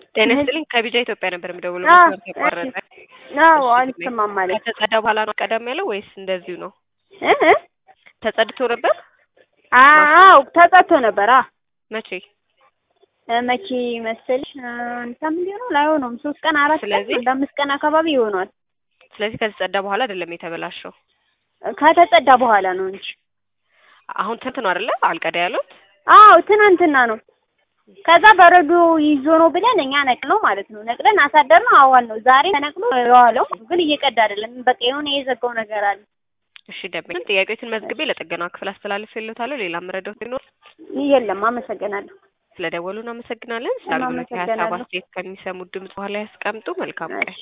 ጤና ይስጥልኝ ከቢጃ ኢትዮጵያ ነበር የምደውለው። አዎ፣ መስመር ተቋረጠ። አዎ እሺ፣ አልሰማም ማለት ከተጸዳ በኋላ ነው ቀደም ያለው ወይስ እንደዚሁ ነው? እ እ ተጸድቶ ነበር? አዎ ተጸድቶ ነበር። አ መቼ? መቼ መሰልሽ አንድ ሳምንት ይሆናል አይሆነውም፣ ሶስት ቀን አራት ቀን ስለዚህ- አንድ አምስት ቀን አካባቢ ይሆናል። ስለዚህ ከተጸዳ በኋላ አይደለም የተበላሸው። ከተጸዳ በኋላ ነው እንጂ። አሁን ትንት ነው አይደለ? አልቀዳ ያሉት አዎ ትናንትና ነው። ከዛ በረዶ ይዞ ነው ብለን እኛ ነቅለው ማለት ነው ነቅለን አሳደር ነው አዋል ነው ዛሬ ተነቅሎ የዋለው ግን እየቀዳ አይደለም። በቃ የሆነ የዘጋው ነገር አለ። እሺ ደበኝ ጥያቄዎችን መዝግቤ ለጥገና ክፍል አስተላልፍ ይሉታለሁ። ሌላ መረዳት ቢኖር የለም። አመሰግናለሁ። ስለደወሉ እናመሰግናለን። ስለ አገልግሎት ሀሳብ እናመሰግናለሁ። አስተያየት ከሚሰሙ ድምጽ በኋላ ያስቀምጡ። መልካም ቀን።